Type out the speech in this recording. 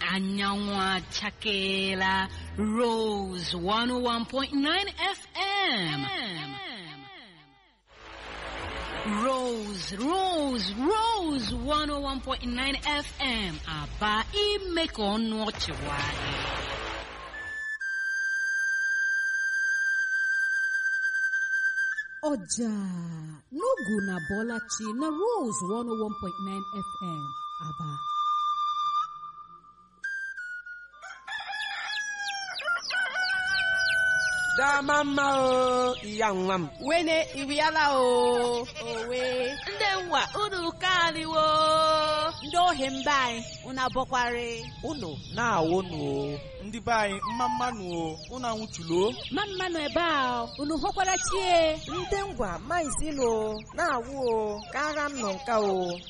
anyanwụ achakeela Rose 101.9 FM. Rose, Rose, Rose 101.9 FM. Aba ime ka ọnụ ọchị nwayọọ. ọjà n'ogu na bọlachi na rose 101.9 fm aba dama mma o iya nwa m wene iriala o owe Ndị nwa unu kaniwo. ndị ohi mba anyị unu abọkwari unu na-awụ nụ o ndị be anyị mma mmanụ o unu anwụchulo ma mmanụ ebe a unu hụkwara chie ndị ngwa maizilo na-awụ o kara m nọ nka o